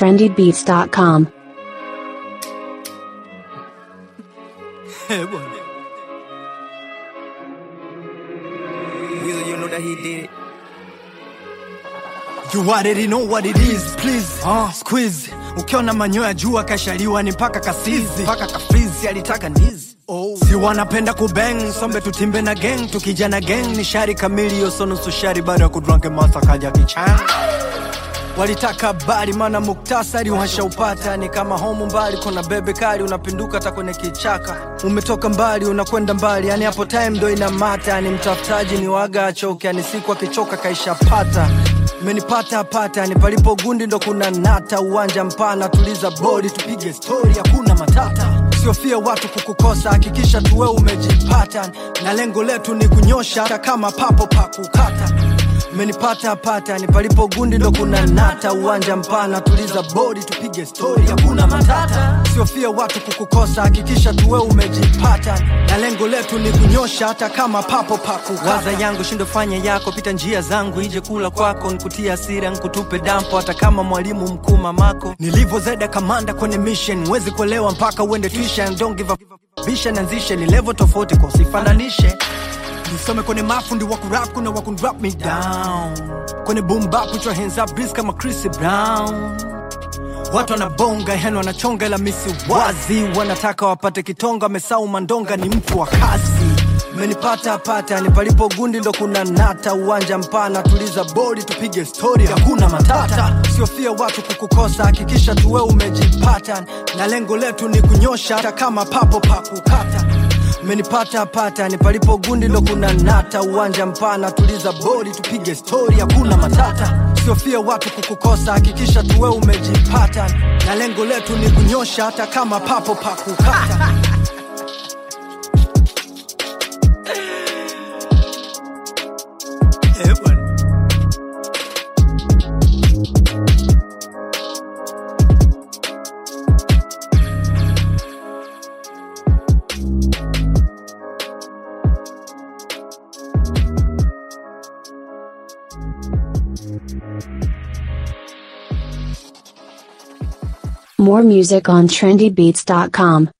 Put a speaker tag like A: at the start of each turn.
A: trendybeats.com.
B: Eh, bwana. Weasel, you know that he did it. You already know what it is, please. Uh, squeeze. Ukiona manyoya jua kashaliwa ni mpaka kasizi mpaka kafrizi alitaka ndizi Oh. Si wanapenda kubeng sombe tutimbe na gang tukija na gang ni shari kamili yoso nusu shari baada ya kudranke masa kaja kichan walitaka habari mana muktasari washaupata ni kama homu mbali kuna bebe kali unapinduka hata kwenye kichaka umetoka mbali unakwenda mbali yani hapo time ndo inamata yani mtafutaji ni waga achoke yani siku akichoka kaishapata menipata pata yani palipo gundi ndo kuna nata uwanja mpana tuliza bodi tupige stori hakuna matata siofia watu kukukosa hakikisha tuwe umejipata na lengo letu ni kunyosha hata kama papo pa kukata menipata pata ni palipo gundi ndo kuna nata uwanja mpana tuliza bodi tupige stori hakuna matata siofia watu kukukosa hakikisha tuwe umejipata na lengo letu ni kunyosha hata kama papo pakuwaza yangu shindo fanya yako pita njia zangu ije kula kwako nkutia asira nkutupe dampo hata kama mwalimu mkuu mamako nilivyo zaida kamanda kwenye mission wezi kuelewa mpaka uende tuition don't give a bisha nanzishe ni level tofauti kwa usifananishe nisome kwenye mafundi wa kurap kuna wa kundrop me down kwenye boom bap put your hands up breeze kama Chris Brown watu wanabonga yani wanachonga ila misi wazi wanataka wapate kitonga mesau mandonga ni mtu wa kasi menipata pata ni palipo gundi ndo kuna nata uwanja mpana tuliza bodi tupige stori hakuna matata siofia watu kukukosa hakikisha tuwe umejipata na lengo letu ni kunyosha hata kama papo pa kukata menipata pata ni palipo gundi ndo kuna nata uwanja mpana tuliza bodi tupige stori hakuna matata siofia watu kukukosa hakikisha tuwe umejipata na lengo letu ni kunyosha hata kama papo pa kukata Eh, bwana.
A: More music on trendybeats.com.